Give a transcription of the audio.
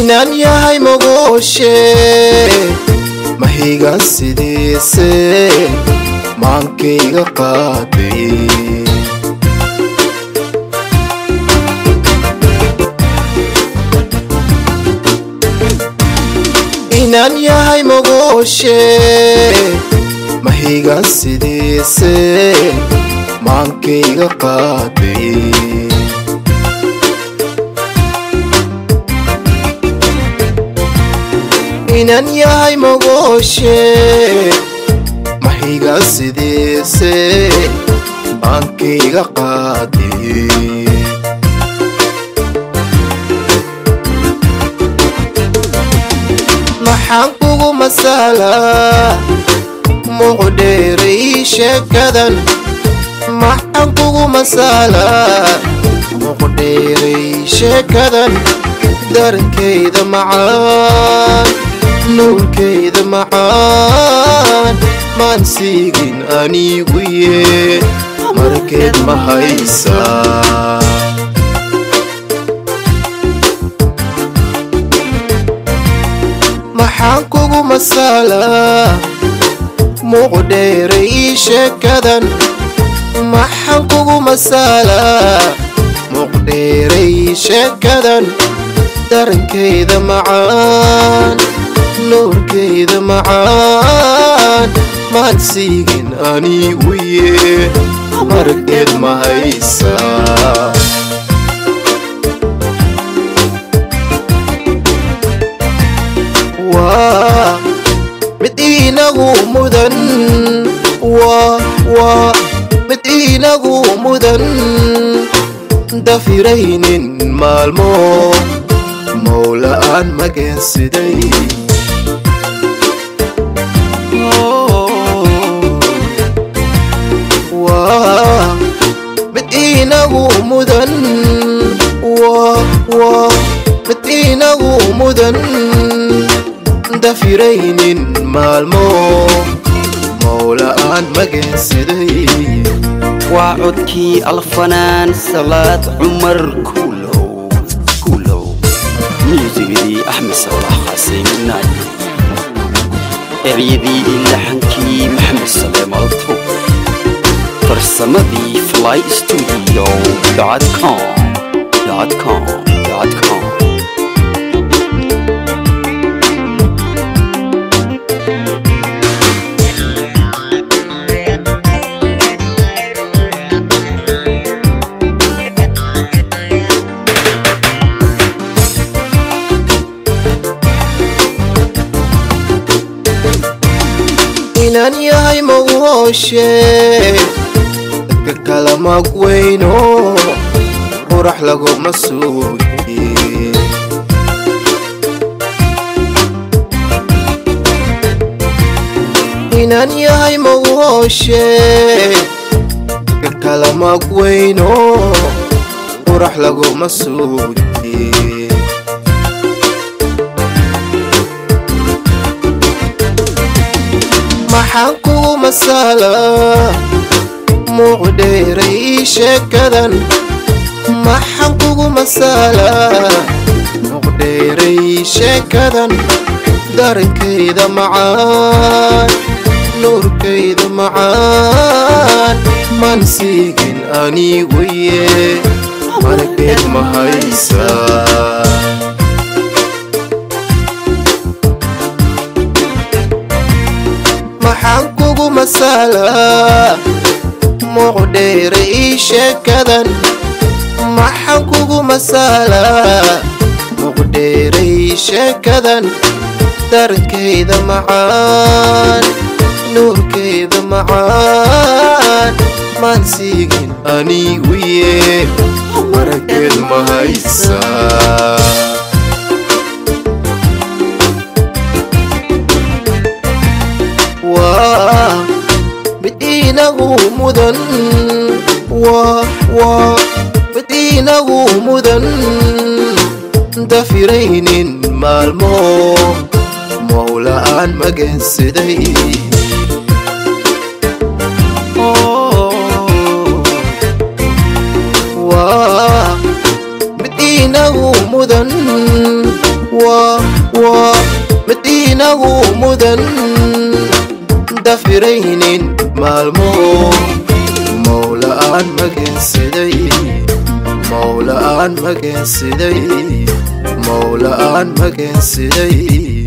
inaan yahay mogooshe mahigan sidiise maankayga qaaday inaan yahay mogooshe mahigan sidiise maankayga qaaday inaan yahay mogooshe mahiga sidiise maankayga qaaday maxaan kugu masalaa muqdheeray sheekadan maxaan kugu masalaa muqdheeray sheekadan darankayda macaan nuurkayda macaan maan siigin anigu yee markeed ma haysaa maxaan kugu masalaa muqdheeray sheekadan maxaan kugu masalaa muqdheeray sheekadan darankayda macaan nuurkayda macaan maan siigin anigu yee markeed ma haysaa waa mid inagu mudan waa waa mid inagu mudan dafiraynin maalmo mawla'aan mageensiday waa mid inagu mudan waa waa mid inagu mudan dafiraynin maalmo mawla'aan mageensiday waa codkii alfanaan salaad cumar kuulow kuulow muusigidii axmed sawlax xasein naaji eryadii laxankii maxamed saleemalto farsamadii fly studio com com com inaan yahay mogooshe dadka kala mag weyno qurax laguma suuye inaan yahay mogooshe dadka kala mag weyno qurax laguma suuye maxaan kugu masalaa muqdheeray sheekadan maxaan kugu masalaa muqdheeray sheekadan darankayda macaan nuurkayda macaan maan siigin anigu yee markeed ma haysaa maxaan kugu masalaa muqdheeray sheekadan maxaan kugu masalaa muqdheeray sheekadan darankayda macaan nuurkayda macaan maan siigin anigu yee markeed ma haysaa waa mid inagu mudan waa waa mid inagu mudan dafiraynin maalmo mawla'aan mageensiday waa mid inagu mudan waa waa mid inagu mudan dafiraynin maalmo mowla'aan mageensiday mowla'aan mageensiday mowla'aan mageensiday